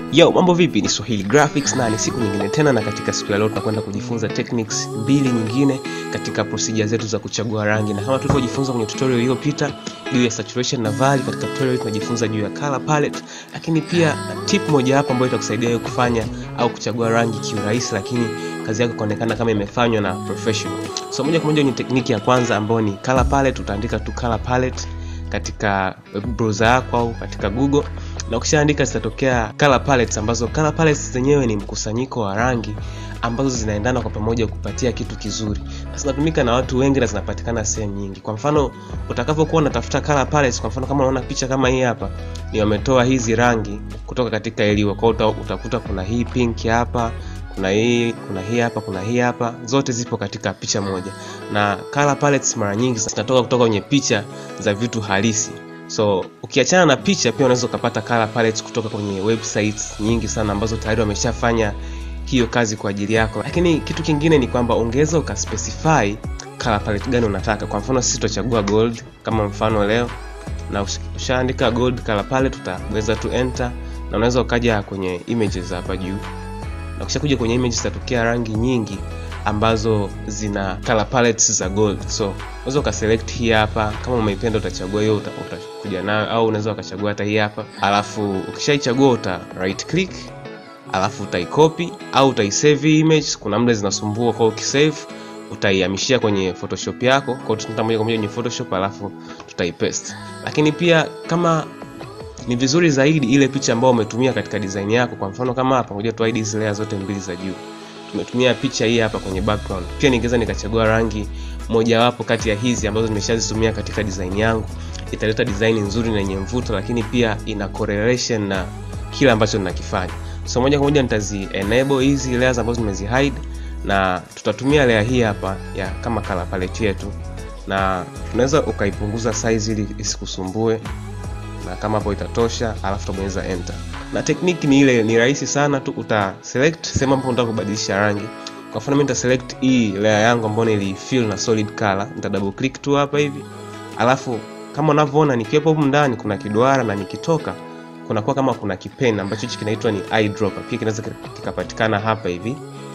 Yo, mambo vipi? Ni Swahili Graphics na ni siku nyingine tena, na katika siku ya leo tunakwenda kujifunza techniques mbili nyingine katika procedure zetu za kuchagua rangi, na kama tulivyojifunza kwenye tutorial iliyopita juu ya saturation na value, katika tutorial hii tunajifunza juu ya color palette, lakini pia tip moja hapa ambayo itakusaidia wewe kufanya au kuchagua rangi kiurahisi, lakini kazi yako ikaonekana kama imefanywa na professional. So moja kwa moja kwenye tekniki ya kwanza ambayo ni color palette, utaandika tu color palette katika web browser yako au katika Google na ukishaandika zitatokea color palettes ambazo color palettes zenyewe ni mkusanyiko wa rangi ambazo zinaendana kwa pamoja kupatia kitu kizuri na zinatumika na watu wengi na zinapatikana sehemu nyingi kwa mfano utakavyokuwa unatafuta color palettes kwa mfano kama unaona picha kama hii hapa ni wametoa hizi rangi kutoka katika eliwa kwa hiyo utakuta kuna hii pink hapa kuna hii kuna hii hapa kuna hii hapa zote zipo katika picha moja na color palettes mara nyingi zinatoka kutoka kwenye picha za vitu halisi so ukiachana na picha pia unaweza ukapata color palettes kutoka kwenye websites nyingi sana ambazo tayari wameshafanya hiyo kazi kwa ajili yako lakini kitu kingine ni kwamba ungeweza ukaspecify color palette gani unataka kwa mfano sisi tutachagua gold kama mfano leo na ushaandika gold color palette utaweza tu enter na unaweza ukaja kwenye images hapa juu na ukishakuja kwenye images zitatokea rangi nyingi ambazo zina color palettes za gold so unaweza ukaselect hii hapa kama umeipenda utachagua hiyo utakuja nayo au unaweza ukachagua hata hii hapa alafu ukishaichagua uta right click alafu utaicopy au utaisave image kuna muda zinasumbua kwa ukisave utaihamishia kwenye photoshop yako kwa tutaenda moja kwa moja kwenye photoshop alafu tutaipaste lakini pia kama ni vizuri zaidi ile picha ambayo umetumia katika design yako kwa mfano kama hapa ngoja tu hide hizi layer zote mbili za juu tumetumia picha hii hapa kwenye background pia ningeweza nikachagua rangi mojawapo kati ya hizi ambazo nimeshazitumia katika design yangu italeta design nzuri na yenye mvuto lakini pia ina correlation na kile ambacho ninakifanya so moja kwa moja nitazi enable hizi layers ambazo nimezi hide na tutatumia layer hii hapa ya kama color palette yetu na tunaweza ukaipunguza size ili isikusumbue na kama hapo itatosha alafu utabonyeza enter na tekniki ni ile ni rahisi sana tu uta select sehemu ambapo unataka kubadilisha rangi kwa mfano mimi nita select hii layer yangu ambayo nilifill na solid color nita double click tu hapa hivi alafu kama unavyoona nikiwepo huko ndani kuna kiduara na nikitoka kunakuwa kama kuna kipen ambacho hichi kinaitwa ni eyedropper pia kinaweza kikapatikana hapa hivi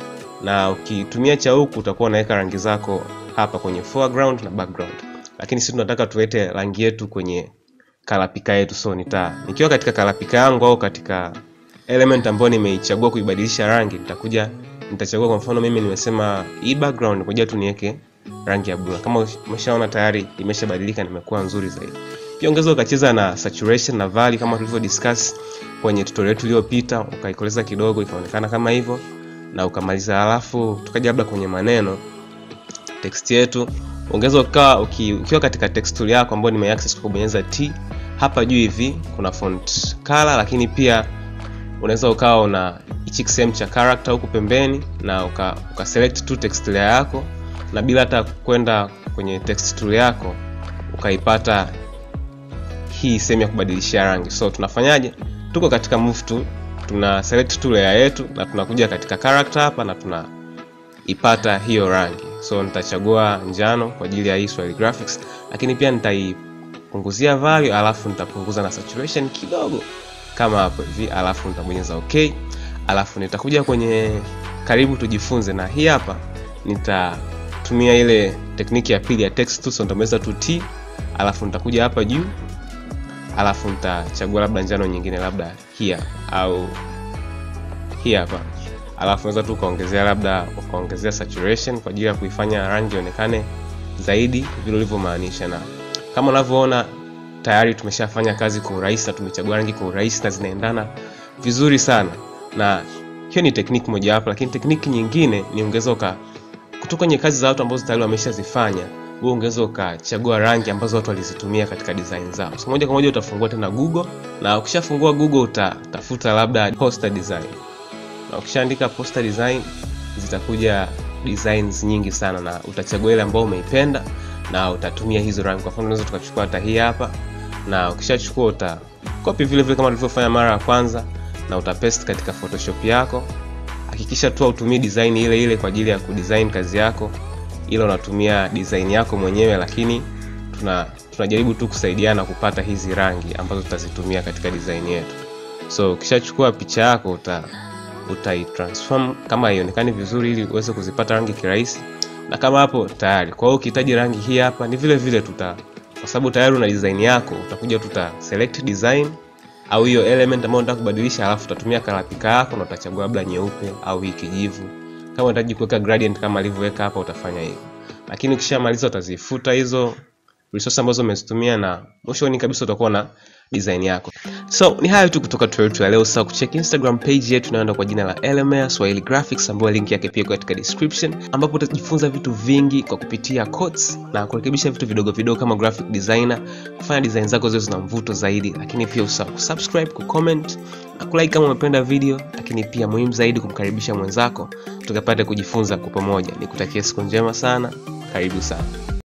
na ukitumia cha huku utakuwa unaweka rangi zako hapa kwenye foreground na background lakini sisi tunataka tuwete rangi yetu kwenye kalapika yetu so nita nikiwa katika kalapika yangu au katika element ambayo nimeichagua kuibadilisha rangi nitakuja nitachagua kwa mfano mimi nimesema hii background ngoja tu niweke rangi ya blue kama umeshaona tayari imeshabadilika nimekuwa nzuri zaidi pia ongeza ukacheza na saturation na value kama tulivyo discuss kwenye tutorial yetu iliyopita ukaikoleza kidogo ikaonekana kama hivyo na ukamaliza halafu tukaja labda kwenye maneno text yetu ongeza ukawa ukiwa katika text tool yako ambayo nimeaccess kwa kubonyeza T hapa juu hivi kuna font color lakini pia unaweza ukawa una hichi sehemu cha character huku pembeni na uka, uka select tu text layer yako na bila hata kwenda kwenye text tool yako ukaipata hii sehemu ya kubadilishia rangi so tunafanyaje tuko katika move tool tuna select tu layer yetu na tunakuja katika character hapa na tunaipata hiyo rangi so nitachagua njano kwa ajili ya hii Swahili graphics lakini pia nitaipunguzia value alafu nitapunguza na saturation kidogo kama hapo hivi alafu nitabonyeza okay alafu nitakuja kwenye karibu tujifunze na hii hapa nitatumia ile tekniki ya pili ya text tu so nitabonyeza tu t alafu nitakuja hapa juu alafu nitachagua labda njano nyingine labda hii au hii hapa alafu unaweza tu ukaongezea labda ukaongezea saturation kwa ajili ya kuifanya rangi ionekane zaidi vile ulivyomaanisha na kama unavyoona tayari tumeshafanya kazi kwa urahisi na tumechagua rangi kwa urahisi na zinaendana vizuri sana na hiyo ni tekniki mojawapo lakini tekniki nyingine ni ungeweza uka kutoka kwenye kazi za watu ambazo tayari wameshazifanya wewe ungeweza ukachagua rangi ambazo watu walizitumia katika design zao so moja kwa moja utafungua tena google na ukishafungua google utatafuta labda poster design na ukishaandika poster design zitakuja designs nyingi sana na utachagua ile ambayo umeipenda na utatumia hizo rangi kwa mfano unaweza tukachukua hata hii hapa na ukishachukua uta copy vile vile kama tulivyofanya mara ya kwanza na utapaste katika photoshop yako hakikisha tu utumie design ile ile kwa ajili ya kudesign kazi yako ila unatumia design yako mwenyewe lakini tuna tunajaribu tu kusaidiana kupata hizi rangi ambazo tutazitumia katika design yetu so ukishachukua picha yako uta utaitransform kama haionekani vizuri ili uweze kuzipata rangi kirahisi na kama hapo tayari kwa hiyo ukihitaji rangi hii hapa ni vile vile tuta kwa sababu tayari una design yako utakuja tuta select design au hiyo element ambayo unataka kubadilisha alafu utatumia color picker yako na utachagua labda nyeupe au hii kijivu kama unahitaji kuweka gradient kama alivyoweka hapa utafanya hivyo lakini ukishamaliza utazifuta hizo resource ambazo umezitumia na mwishoni kabisa utakuwa na design yako so ni hayo tu kutoka tutorial yetu ya leo sasa kucheck instagram page yetu inayoenda kwa jina la LMA Swahili Graphics ambayo link yake pia katika description ambapo utajifunza vitu vingi kwa kupitia codes na kurekebisha vitu vidogo vidogo kama graphic designer kufanya design zako ziwe zina mvuto zaidi lakini pia usahau kusubscribe kucomment na kulike kama umependa video lakini pia muhimu zaidi kumkaribisha mwenzako tukapate kujifunza kwa pamoja nikutakia siku njema sana karibu sana